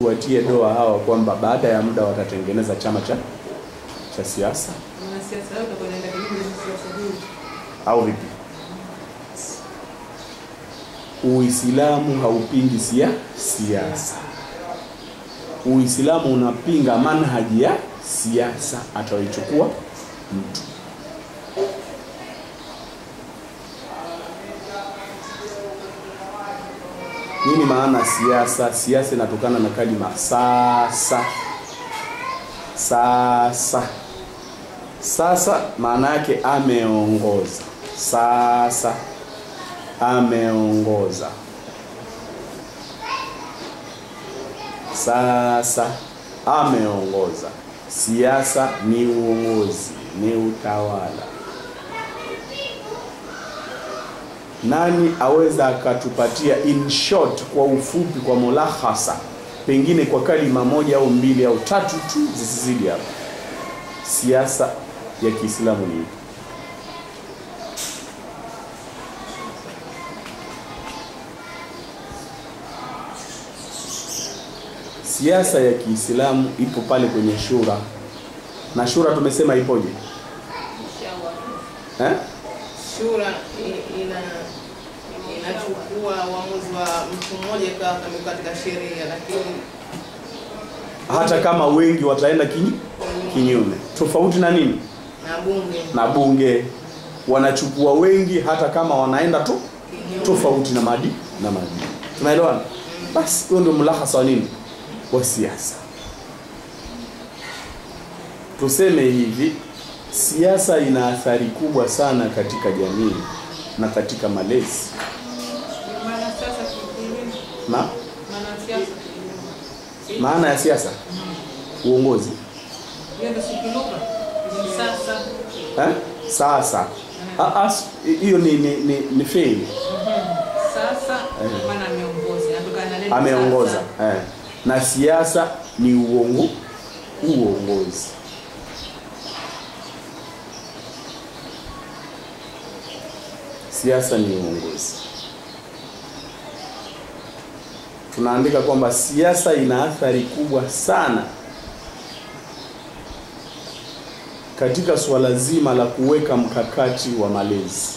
kuwatie doa hawa kwamba baada ya muda watatengeneza chama cha cha siasa Wanasiasa wote wanaenda kinyume na siasa hii. au vipi? Uislamu haupingi sia siasa. Uislamu unapinga manhaji ya siasa atayoichukua mtu. Nini maana siasa? Siasa inatokana na kalima sasa. Sasa sasa maana yake ameongoza. Sasa ameongoza. Sasa ameongoza. Siasa ni uongozi, ni utawala. Nani aweza akatupatia in short, kwa ufupi, kwa mulahasa, pengine kwa kalima moja au mbili au tatu tu zisizidi hapo, siasa ya Kiislamu ni ipi? Siasa ya Kiislamu ipo pale kwenye shura, na shura tumesema ipoje Inshallah. eh? Shura i- ina inachukua uamuzi wa mtu mmoja ikawa kama katika sheria, lakini Hata kama wengi wataenda kinyi, kinyume, tofauti na nini na bunge na bunge, wanachukua wengi hata kama wanaenda tu kinyume. tofauti na madi na madi. Tunaelewana? Basi huo ndio mlahasa wa nini wa siasa. Tuseme hivi, siasa ina athari kubwa sana katika jamii na katika malezi Maana sasa kinyume. na Maana siasa kinyume. maana ya siasa uongozi Hiyo ndio sikilugha. Ni sasa eh? Sasa Ah, ah, hiyo ni ni, ni, ni fail sasa Eh. maana ameongoza. Inatokana na neno ameongoza sasa. eh. na siasa ni uongo uongozi siasa ni uongozi tunaandika kwamba siasa ina athari kubwa sana katika suala zima la kuweka mkakati wa malezi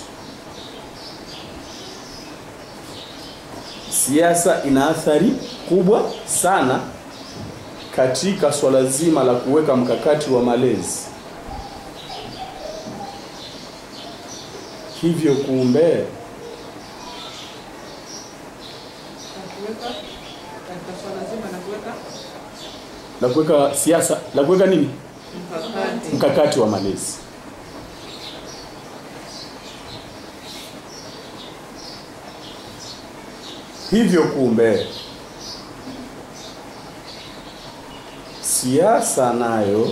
siasa ina athari kubwa sana katika swala zima la kuweka mkakati wa malezi. Hivyo kumbe, Kuweka katika swala zima la kuweka la kuweka siasa, la kuweka nini, mkakati. mkakati wa malezi. Hivyo kumbe, siasa nayo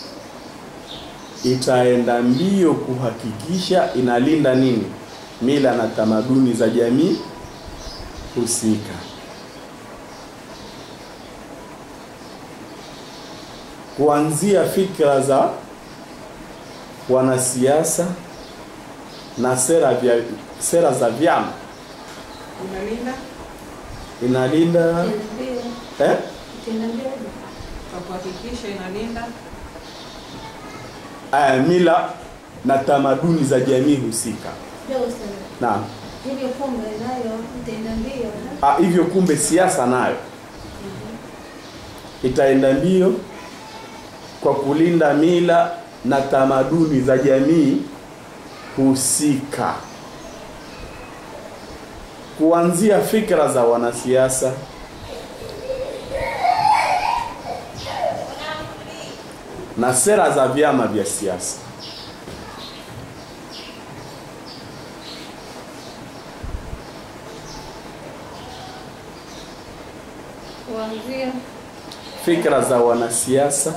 itaenda mbio kuhakikisha inalinda nini, mila na tamaduni za jamii husika. Kuanzia fikra za wanasiasa na sera vya, sera za vyama Unalinda inalinda eh? kwa kuhakikisha inalinda Aya, mila na tamaduni za jamii husika. Naam. hivyo pombe nayo itaenda mbio Ah, hivyo kumbe siasa nayo itaenda mbio kwa kulinda mila na tamaduni za jamii husika, kuanzia fikra za wanasiasa na sera za vyama vya siasa. kuanzia fikra za wanasiasa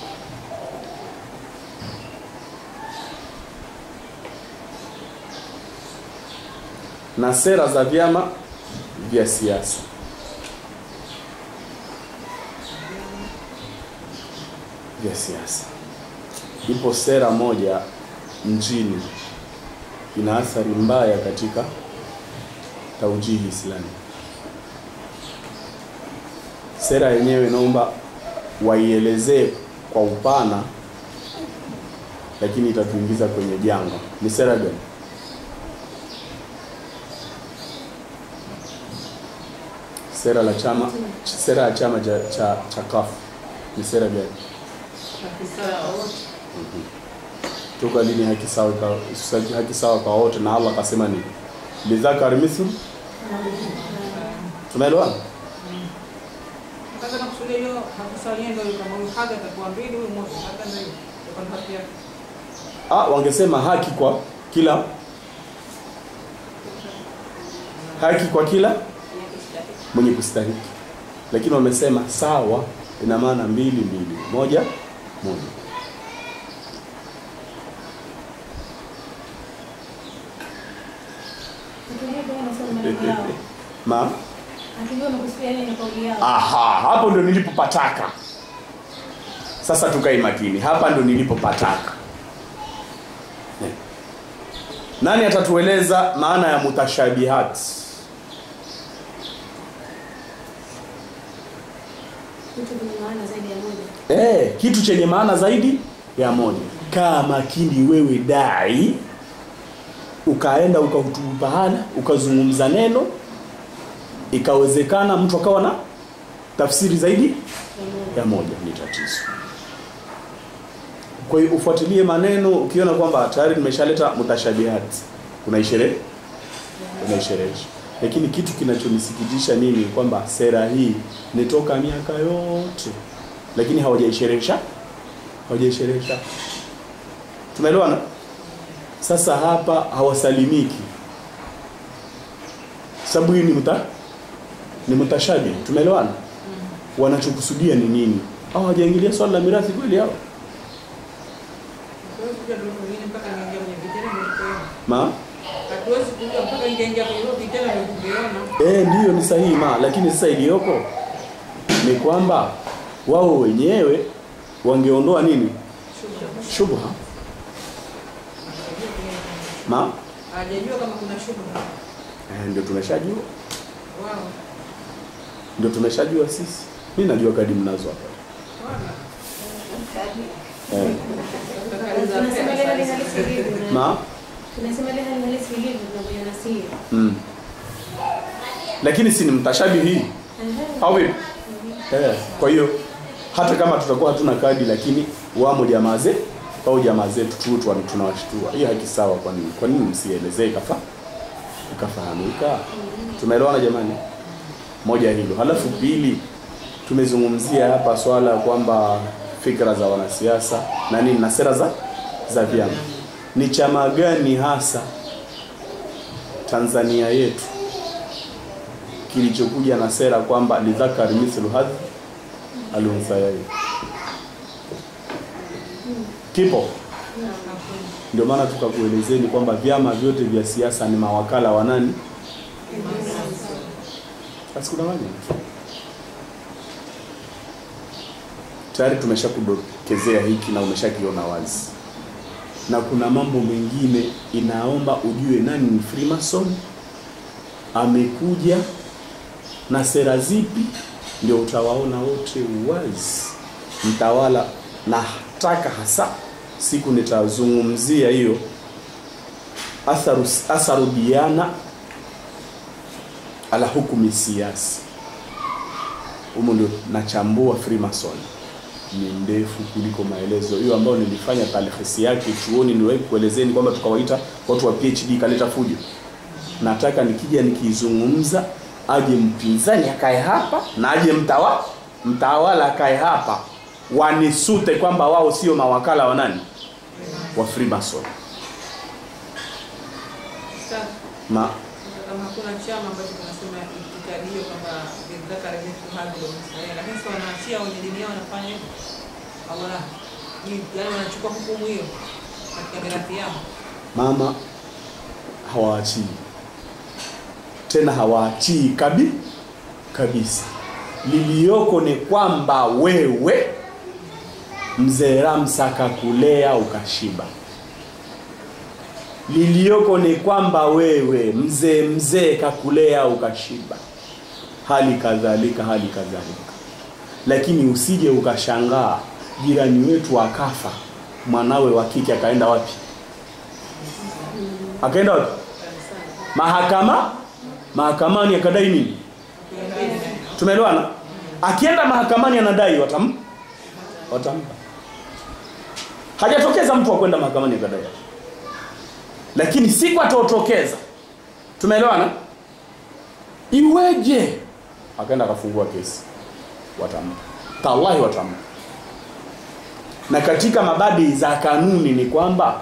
na sera za vyama vya siasa. Vya siasa. Ipo sera moja nchini ina athari mbaya katika taujihi Islami. sera yenyewe naomba waielezee kwa upana, lakini itatuingiza kwenye janga. Ni sera gani? Sera la chama, sera ya chama cha cha, cha CUF ni sera gani? Toka lini haki sawa kwa haki sawa kwa wote, na Allah akasema ni lidhakari mithlu. Tunaelewana? Sasa nakusudia hiyo hakusalia ndio kama huyu haga atakuwa mbili huyu moja hata ndio hiyo kwa haki yake. Ah, wangesema haki kwa kila haki kwa kila mwenye kustahiki, lakini wamesema sawa, ina maana mbili mbili, moja moja. Hatujui kama wanasema maneno yao. Ma, Hatujui wamekusudia nini kauli yao. aha, hapo ndo nilipopataka. Sasa tukae makini, hapa ndo nilipopataka. Eh. Nani atatueleza maana ya mutashabihat? Vitu vyenye maana zaidi ya moja. Eh, kitu chenye maana zaidi ya moja. Kaa makini wewe dai, ukaenda ukahutubu pahala, ukazungumza neno, ikawezekana mtu akawa na tafsiri zaidi ya moja, ni tatizo. Kwa hiyo ufuatilie maneno, ukiona kwamba tayari nimeshaleta mutashabihat, unaishere unaisherehesha. Lakini kitu kinachonisikitisha mimi kwamba sera hii ni toka miaka yote, lakini hawajaisherehesha hawajaisherehesha. Tumeelewana? Sasa hapa hawasalimiki, sababu hii ni muta ni mutashabi. Tumeelewana? Wanachokusudia ni nini? Au hawajaingilia swala la mirathi kweli hao? Hatuwezi kujua ndio mwingine mpaka niingia kwenye vitendo ndio kuona. Ma? Hatuwezi kujua mpaka ingeingia kwenye hilo vitendo ndio kuviona. Eh, ndiyo ni sahihi ma, lakini sasa iliyoko ni kwamba wao wenyewe wangeondoa nini? Shubha. Ma? Hajajua kama kuna shubha. Eh, ndio tumeshajua. Wao. Ndio tumeshajua sisi. Mimi najua kadi mnazo hapa. Wala. Eh. Tunasema ile hali halisi ilivyo. na- Ma? Tunasema ile hali halisi ilivyo tunavyoiona si. Mm. Lakini si ni mtashabihi Ehe. au vipi? Eh, kwa hiyo hata kama tutakuwa hatuna kadi lakini wamo jamaa zetu au jamaa zetu tu tu tunawashtua. Hiyo haki sawa kwa nini? Kwa nini msielezee kafa ikafahamika? Tumeelewana jamani? Moja hilo. Halafu pili tumezungumzia hapa swala ya kwamba fikra za wanasiasa na nini na sera za za vyama. Ni chama gani hasa Tanzania yetu kilichokuja na sera kwamba lidhakari mithlu hadhi alunsayaini kipo ndio maana tukakuelezeni kwamba vyama vyote vya siasa ni mawakala wa nani asikudanganya tayari tumeshakudokezea hiki na umeshakiona wazi na kuna mambo mengine inaomba ujue nani ni freemason amekuja na sera zipi, ndio utawaona wote wazi. Mtawala nataka hasa siku nitazungumzia hiyo atharu, atharu diana ala hukumi siasi. Humo ndio nachambua Freemason, ni ndefu kuliko maelezo hiyo ambayo nilifanya talhisi yake chuoni, niwahi kuelezeni kwamba tukawaita watu wa PhD kaleta fujo nataka nikija nikizungumza aje mpinzani akae hapa na aje mtawa mtawala akae hapa wanisute kwamba wao sio mawakala wa nani wa Freemason Sasa ma kama hakuna chama ambacho kinasema itikadi hiyo kwamba lidhakari mithlu hadhi al-unsayyin, lakini sasa wanaachia wenye dini yao wanafanya hivyo. Allah ni yani wanachukua hukumu hiyo katika mirathi yao. mama hawaachii tena hawaachii kabi kabisa liliyoko ni kwamba wewe mzee Ramsa kakulea ukashiba liliyoko ni kwamba wewe mzee mzee kakulea ukashiba hali kadhalika hali kadhalika lakini usije ukashangaa jirani wetu akafa mwanawe wa kike akaenda wapi akaenda wapi mahakama mahakamani akadai nini tumeelewana akienda mahakamani anadai watam watampa hajatokeza mtu wa kwenda mahakamani akadai lakini siku ataotokeza tumeelewana iweje akaenda akafungua kesi watampa tallahi watampa na katika mabadi za kanuni ni kwamba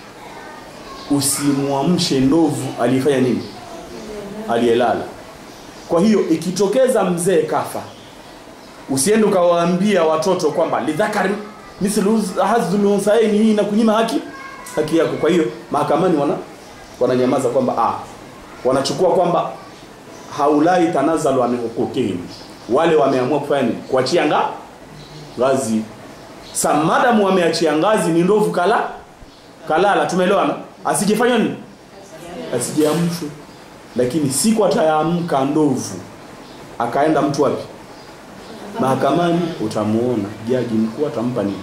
usimwamshe ndovu aliyefanya nini aliyelala kwa hiyo ikitokeza mzee kafa usiende ukawaambia watoto kwamba lidhakari mithlu hadhul unthayaini hii inakunyima haki haki yako kwa hiyo mahakamani wana wananyamaza kwamba ah wanachukua kwamba haulai tanazalu an hukukihim wale wameamua kufanya nini kuachia nga ngazi samadamu wameachia ngazi ni ndovu kala kalala tumeelewana asijefanya nini asijeamshwe lakini siku atayaamka ndovu akaenda mtu wapi mahakamani utamuona jaji mkuu atampa nini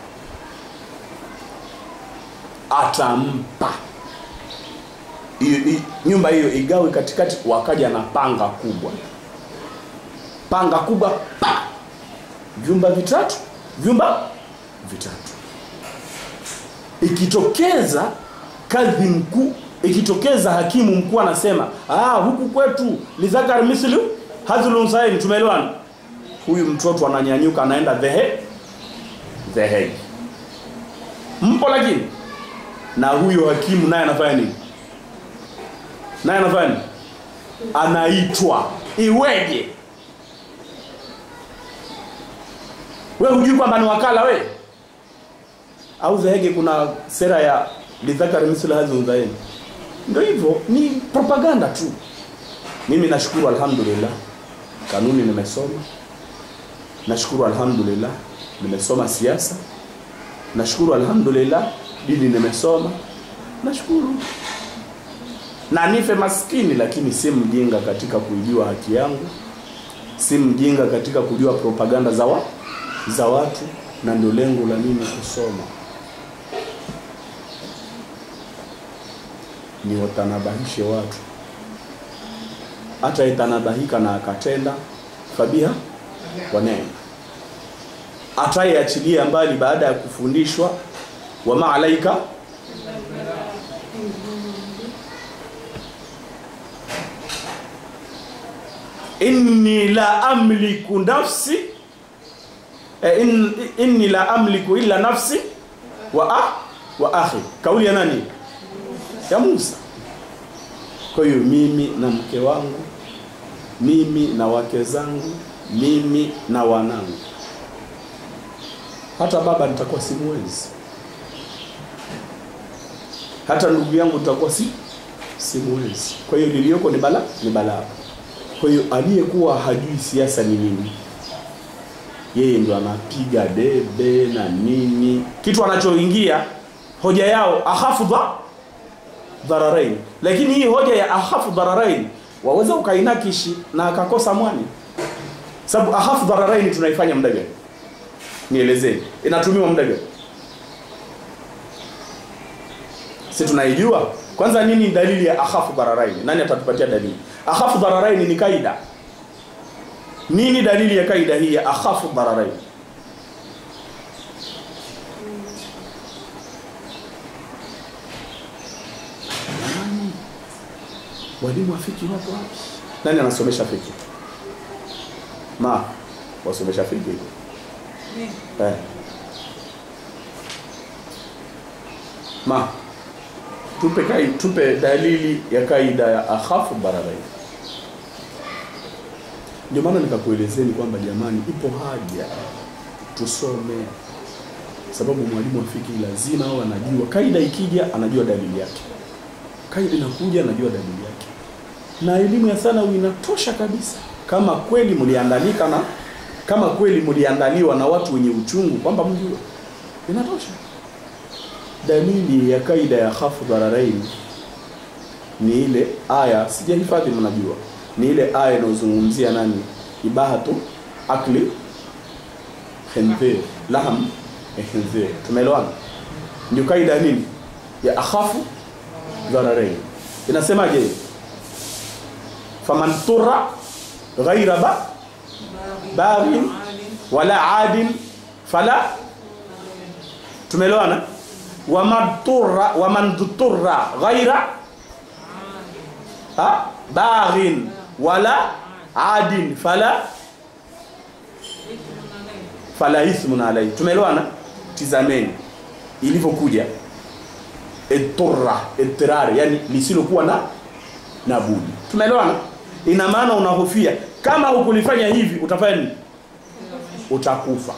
atampa hiyo hi- nyumba hiyo igawe katikati wakaja na panga kubwa panga kubwa pa vyumba vitatu vyumba vitatu ikitokeza kadhi mkuu ikitokeza hakimu mkuu anasema ah huku kwetu lidhakar mislu hadhul unsaini tumeelewana huyu mtoto ananyanyuka anaenda dhehe dhehegi mpo lakini na huyo hakimu naye anafanya nini naye anafanya nini anaitwa iweje we hujui kwamba ni wakala we au dhehege kuna sera ya lidhakari mislu hadhi udhaini ndio hivyo ni propaganda tu mimi nashukuru alhamdulillah kanuni nimesoma nashukuru alhamdulillah nimesoma siasa nashukuru alhamdulillah dini nimesoma nashukuru na nife maskini lakini si mjinga katika kuijua haki yangu si mjinga katika kujua propaganda za, wa, za watu na ndio lengo la mimi kusoma ni watanabahishe watu hata itanabahika na akatenda fabiha wa neema atayeachilia mbali baada ya kufundishwa wama alaika inni la amliku nafsi eh, in, inni la amliku illa nafsi wa, ah, wa akhi kauli ya nani ya Musa kwa hiyo mimi na mke wangu mimi na wake zangu mimi na wanangu hata baba nitakuwa simwezi hata ndugu yangu nitakuwa si simwezi kwa hiyo liliyoko ni bala ni balaa kwa hiyo aliyekuwa hajui siasa ni nini yeye ndo anapiga debe na nini kitu anachoingia hoja yao ahafu dha dhararain lakini hii hoja ya ahafu dhararain waweza ukainakishi na akakosa mwani sababu ahafu dhararain tunaifanya muda gani nielezeni inatumiwa muda gani si tunaijua kwanza nini dalili ya akhafu dhararaini nani atatupatia dalili akhafu dhararaini ni kaida nini dalili ya kaida hii ya akhafu dhararaini Jamani, walimu wa fiki wapo wapi nani anasomesha fiki ma wasomesha fiki eh. ma tupe kai, tupe dalili ya kaida ya akhafu bararain ndio maana nikakuelezeni kwamba jamani ipo haja tusome sababu mwalimu wa fiki lazima au anajua kaida ikija anajua dalili yake kaida inakuja anajua dalili yake na elimu ya thanawi inatosha kabisa kama kweli mliandalika na kama kweli mliandaliwa na watu wenye uchungu kwamba mjue inatosha dalili ya kaida ya khafu dhararain ni ile aya sijahifadhi mnajua ni ile aya inayozungumzia nani ibahatu akli khinzir lahm ya khinzir tumeelewana ndio kaida ya nini ya akhafu dhararain inasemaje hiyo? faman turra ghaira ba baghin wala adin fala tumeelewana waman turra waman turra ghaira ha baghin wala adin fala fala ithmun alayhi tumeelewana tizameni ilivyokuja eturra etirari yani lisilokuwa na na budi tumeelewana ina maana unahofia kama hukulifanya hivi utafanya nini utakufa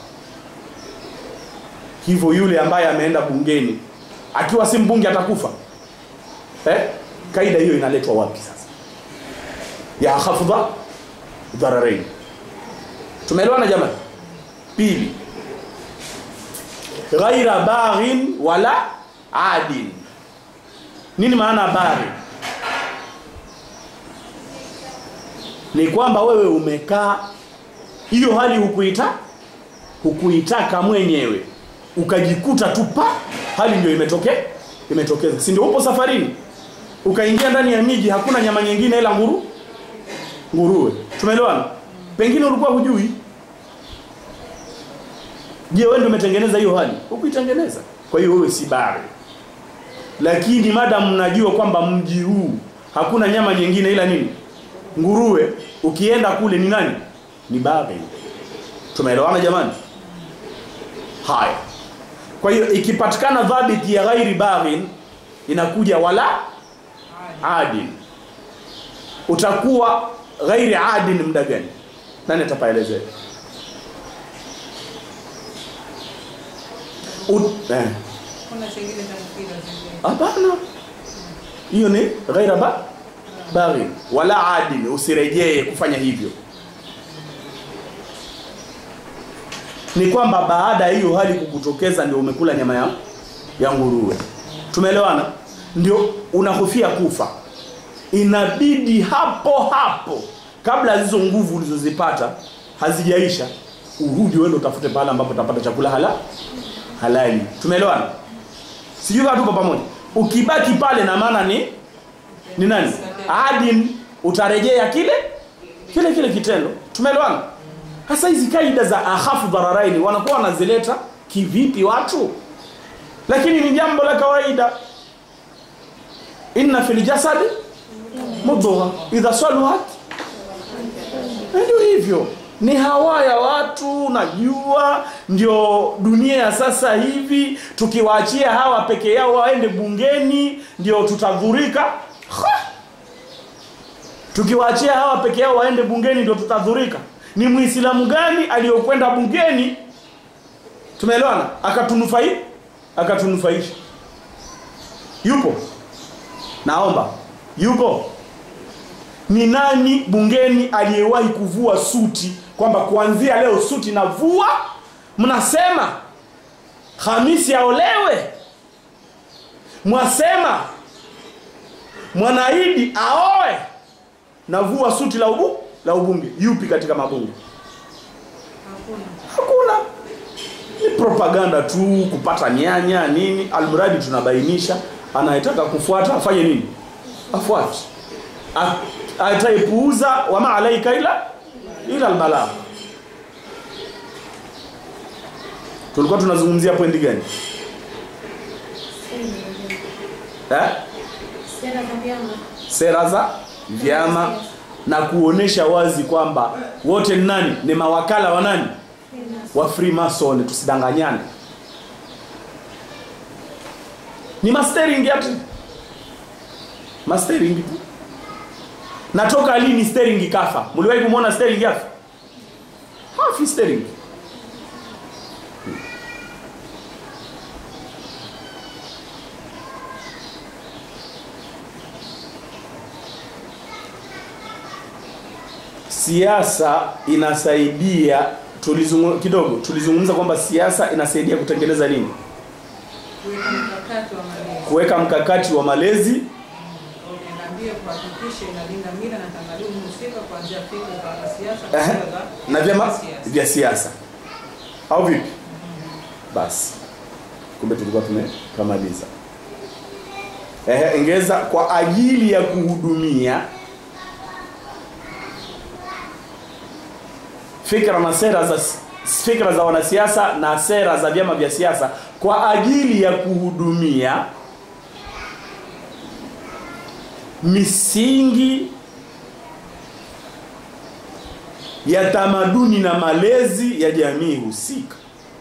hivyo yule ambaye ameenda bungeni akiwa si mbunge atakufa eh? kaida hiyo inaletwa wapi sasa ya khafdha dhararain tumeelewana jamani pili ghaira baghin wala adin nini maana baghi ni kwamba wewe umekaa hiyo hali hukuita hukuitaka mwenyewe ukajikuta tu pa hali ndio imetokea imetokeza si ndio upo safarini ukaingia ndani ya miji hakuna nyama nyingine ila nguru nguruwe tumeelewana pengine ulikuwa hujui je wewe ndio umetengeneza hiyo hali hukuitengeneza kwa hiyo wewe si bari lakini madam mnajua kwamba mji huu hakuna nyama nyingine ila nini nguruwe ukienda kule ni nani ni bari tumeelewana jamani haya kwa hiyo ikipatikana dhabiti ya ghairi baghin inakuja wala adin utakuwa ghairi adin muda gani nani atapaelezea Ut- eh. Kuna chengine cha mpira zingine. hapana hiyo ni ghaira ba baghi wala adil usirejee kufanya hivyo ni kwamba baada ya hiyo hali kukutokeza ndio umekula nyama ya, ya nguruwe tumeelewana ndio unahofia kufa inabidi hapo hapo kabla hizo nguvu ulizozipata hazijaisha urudi uende utafute pale ambapo utapata chakula hala halali tumeelewana sijui kama tuko pamoja ukibaki pale na maana ni ni nani adin utarejea kile kile kile kitendo tumeelewana hasa hizi kaida za akhafu dhararaini wanakuwa wanazileta kivipi watu lakini ni jambo la kawaida inna fil jasadi mudghah idha saluhat ndio hivyo ni hawa ya watu najua ndio dunia ya sasa hivi tukiwaachia hawa peke yao waende bungeni ndio tutadhurika Ha! tukiwaachia hawa peke yao waende bungeni ndio tutadhurika ni muislamu gani aliyokwenda bungeni tumeelewana akatunufai akatunufaisha yupo naomba yupo ni nani bungeni aliyewahi kuvua suti kwamba kuanzia leo suti navua mnasema hamisi aolewe mwasema mwanaidi aoe navua suti la ubu la ubunge yupi katika mabunge Hakuna. hakuna ni propaganda tu kupata nyanya nini almradi tunabainisha anayetaka kufuata afanye nini afuate A- ataepuuza wama alaika ila ila albalagh tulikuwa tunazungumzia pointi gani eh? Sera za vyama. sera za vyama na kuonesha wazi kwamba wote ni nani ni mawakala wa nani wa freemason tusidanganyane ni mastering ati mastering tu natoka lini stering kafa mliwahi kumwona stering yafa hafi stering siasa inasaidia tulizungu, kidogo tulizungumza kwamba siasa inasaidia kutengeneza nini Kuweka mkakati wa malezi. kuweka mkakati wa malezi Niambie kuhakikisha inalinda mila na tamaduni husika kuanzia fikra za siasa Ehe. na sera za na vyama siasa. vya siasa au vipi basi kumbe tulikuwa tumekamaliza ehe ingeza kwa ajili ya kuhudumia fikra na sera za fikra za wanasiasa na sera za vyama vya siasa kwa ajili ya kuhudumia misingi ya tamaduni na malezi ya jamii husika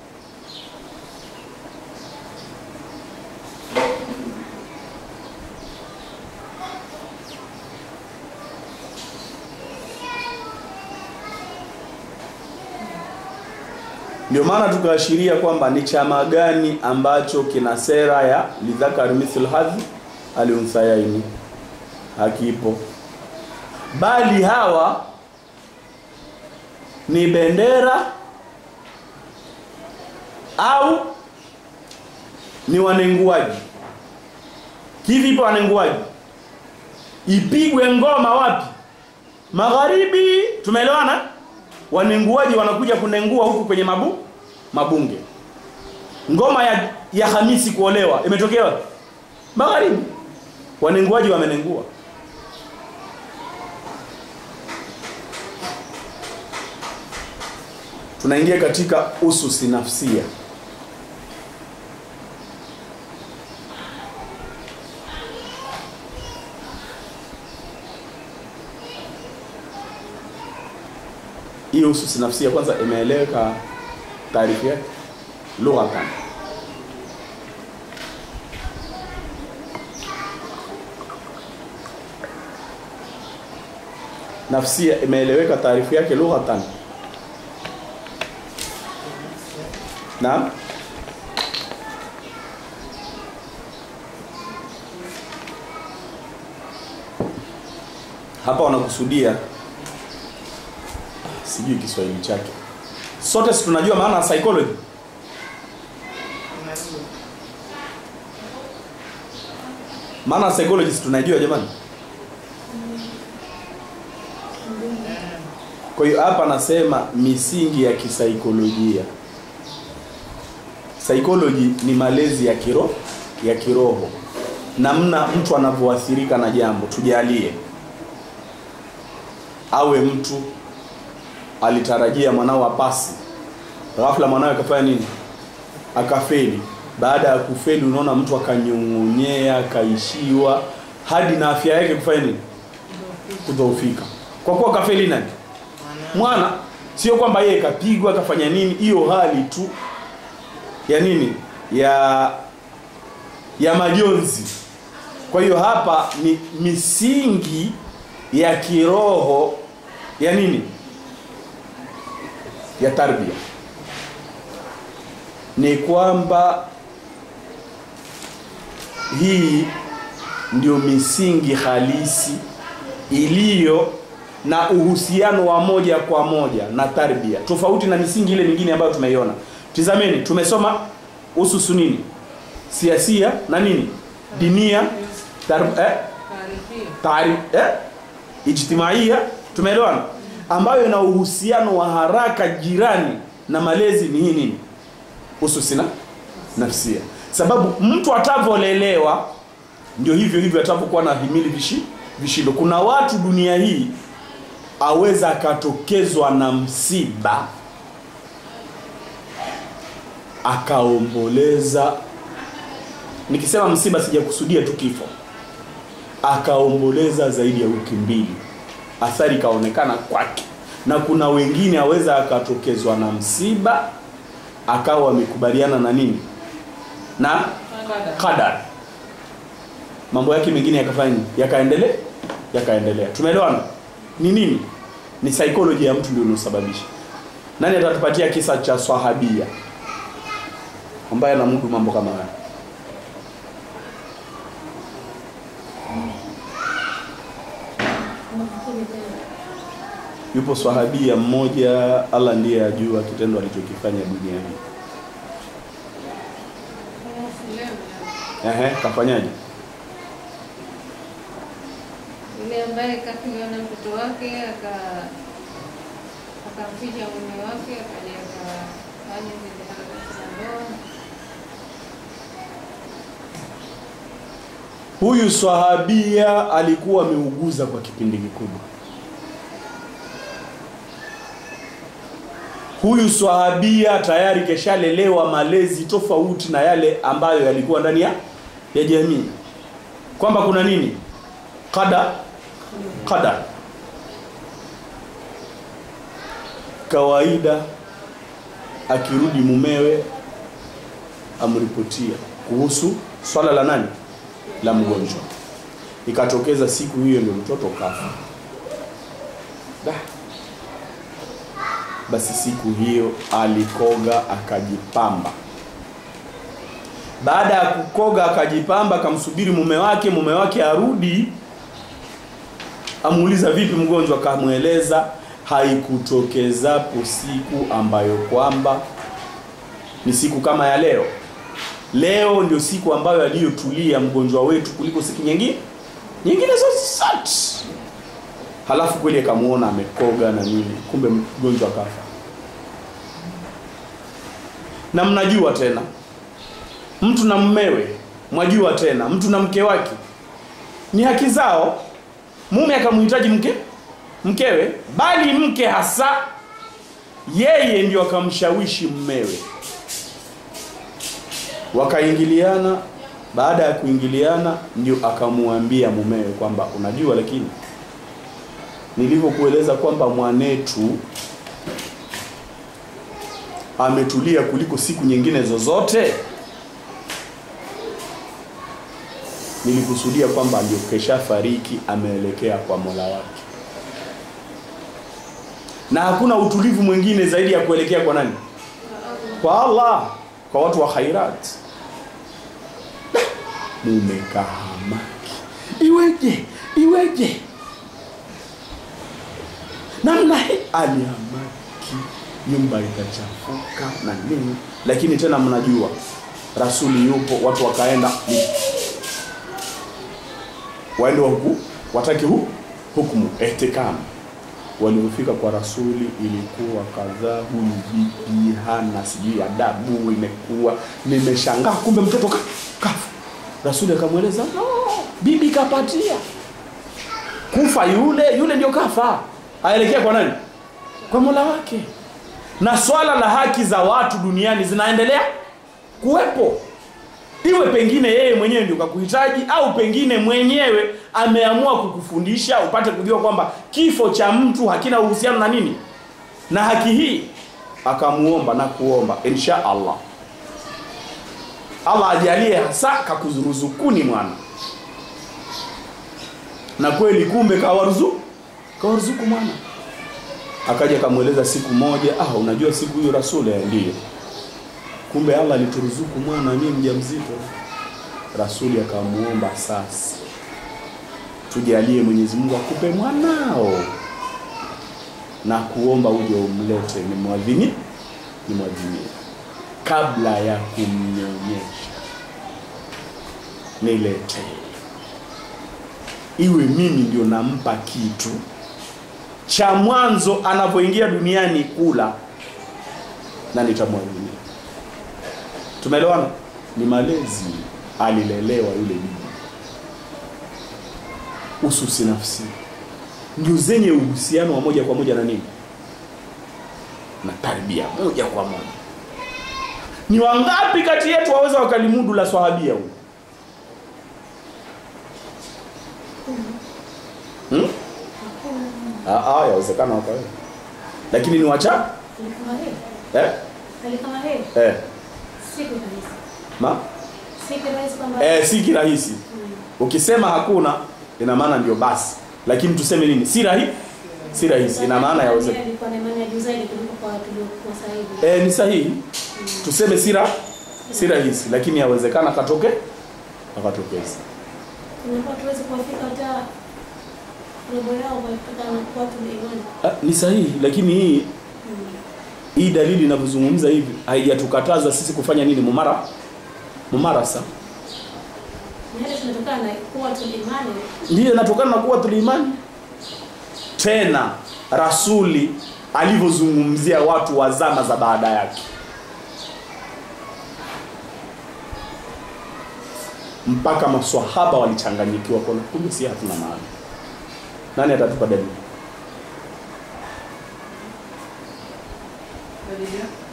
ndio maana tukaashiria kwamba ni chama gani ambacho kina sera ya lidhakari mithl hadhi aliunthayaini hakipo bali hawa ni bendera au ni wanenguaji kivipo wanenguaji ipigwe ngoma wapi magharibi tumeelewana wanenguaji wanakuja kunengua huku kwenye mabu mabunge ngoma ya, ya hamisi kuolewa imetokea wapi magharibi wanenguaji wamenengua tunaingia katika ususi nafsia hii ususi nafsia kwanza imeeleweka taarifu yake lughatan nafsia imeeleweka taarifu yake lughatan Naam? Hapa wanakusudia sijui Kiswahili chake. Sote si tunajua maana ya psychology. Unajua. Maana ya psychology si tunajua jamani. Kwa hiyo hapa nasema misingi ya kisaikolojia. Psychology ni malezi ya kiroho ya kiroho. Namna mtu anavyoathirika na jambo, tujalie. Awe mtu alitarajia mwanao apasi. Ghafla mwanawe akafanya nini? Akafeli. Baada ya kufeli unaona mtu akanyong'onyea, akaishiwa hadi na afya yake kufanya nini? Kudhoofika. Kwa kuwa kafeli nani? Mwana. mwana sio kwamba yeye kapigwa akafanya nini hiyo hali tu ya nini ya ya majonzi kwa hiyo hapa ni misingi ya kiroho ya nini ya tarbia ni kwamba hii ndio misingi halisi iliyo na uhusiano wa moja kwa moja na tarbia tofauti na misingi ile mingine ambayo tumeiona tizameni tumesoma ususu nini siasia na nini dinia tar, eh, Taarifia. taarif eh, ijtimaia tumeelewana ambayo ina uhusiano wa haraka jirani na malezi ni hii nini ususi na nafsia sababu mtu atavyolelewa ndio hivyo hivyo atavyokuwa na himili vishi, vishindo kuna watu dunia hii aweza akatokezwa na msiba akaomboleza nikisema msiba sijakusudia tu kifo akaomboleza zaidi ya wiki mbili athari ikaonekana kwake na kuna wengine aweza akatokezwa na msiba akawa amekubaliana na nini na Kada. qadar mambo yake mengine yakafanya nini yakaendelea yakaendelea tumeelewana ni nini ni psychology ya mtu ndio inasababisha nani atatupatia kisa cha swahabia ambaye anamudu mambo kama haya Nafikiri tena. yupo swahabia mmoja Allah ndiye ajua kitendo alichokifanya duniani Leo, ehe kafanyaje Yule ambaye kapigwa na mtoto wake aka akamficha mume wake akaja aka- Fanya zile harakati za ndoa. Huyu swahabia alikuwa ameuguza kwa kipindi kikubwa. Huyu swahabia tayari keshalelewa malezi tofauti na yale ambayo yalikuwa ndani ya ya jamii, kwamba kuna nini qada qadar. Kawaida akirudi mumewe amripotia kuhusu swala la nani la mgonjwa. Ikatokeza siku hiyo ndio mtoto kafa. Da. Basi siku hiyo alikoga akajipamba. Baada ya kukoga akajipamba, akamsubiri mume wake, mume wake arudi, amuuliza vipi mgonjwa, akamweleza haikutokezapo siku ambayo kwamba ni siku kama ya leo leo ndio siku ambayo aliyotulia mgonjwa wetu kuliko siku nyingine nyingine zote. Halafu kweli akamuona amekoga na nini, kumbe mgonjwa akafa. Na mnajua tena, mtu na mmewe, mwajua tena, mtu na mke wake ni haki zao. Mume akamhitaji mke mkewe, bali mke hasa yeye ndio akamshawishi mmewe wakaingiliana. Baada ya kuingiliana, ndio akamwambia mumewe kwamba unajua, lakini nilivyokueleza kwamba mwanetu ametulia kuliko siku nyingine zozote, nilikusudia kwamba aliyokesha fariki ameelekea kwa Mola wake, na hakuna utulivu mwingine zaidi ya kuelekea kwa nani? Kwa Allah, kwa watu wa khairat. Mume kahamaki, iweje iweje namna hii, alihamaki, nyumba ikachafuka na nini, lakini tena mnajua rasuli yupo, watu wakaenda waende huku wataki hu hukumu ihtikam. Walipofika kwa rasuli ilikuwa kadhaa, huyu bibi hana sijui adabu, imekuwa nimeshangaa, kumbe mtoto ka, kafa. Rasuli akamweleza no, bibi kapatia kufa, yule yule ndio kafa, aelekea kwa nani? Kwa mola wake. Na swala la haki za watu duniani zinaendelea kuwepo iwe pengine yeye mwenyewe ndio kakuhitaji au pengine mwenyewe ameamua kukufundisha upate kujua kwamba kifo cha mtu hakina uhusiano na nini na haki hii akamuomba na kuomba insha Allah Allah ajalie hasa kakuzuruzukuni mwana na kweli kumbe kawaruzuku kawaruzuku mwana akaja akamweleza siku moja ah unajua siku hiyo rasuli ndiyo kumbe Allah alituruzuku mwana mimi mjamzito. Rasuli akamuomba sasa, tujalie Mwenyezi Mungu akupe mwanao na kuomba uje umlete ni mwadhini ni mwadhinie kabla ya kumnyonyesha, nilete iwe mimi ndio nampa kitu cha mwanzo anapoingia duniani kula na nitamwadhinia Tumeelewana? Ni malezi alilelewa yule bibi, ususi nafsi ndio zenye uhusiano wa moja kwa moja na nini, na tarbia moja kwa moja. Ni wangapi kati yetu waweza wakalimudu la swahabia huyu? Hmm? Ah, ah, yawezekana wakaweza, lakini ni wacha Alikama heri. eh? Alikama heri. Eh. Si kirahisi. Ma? Si kirahisi kwamba Eh, si kirahisi. Ukisema hakuna ina maana ndio basi, lakini tuseme nini? Si rahisi, si rahisi, ina maana yawezekana. Alikuwa na imani ya juu zaidi kuliko kwa tuliokuwa sasa hivi. Eh, ni sahihi. Tuseme si ra si rahisi, lakini yawezekana katoke akatokeza. Tunakuwa tuwezi kuwafika hata robo yao kwa kutoka na kwa tuna imani. Ah, ni sahihi, lakini hii hii dalili inavyozungumza hivi haijatukataza sisi kufanya nini? Mumara mumarasa Na hili tunatokana na kuwa tuna imani. ndiyo inatokana na kuwa tuliimani. Tena rasuli alivyozungumzia watu wa zama za baada yake, mpaka maswahaba walichanganyikiwa kwa kumbe si hatuna maana nani atatupa dalili Dalili ya-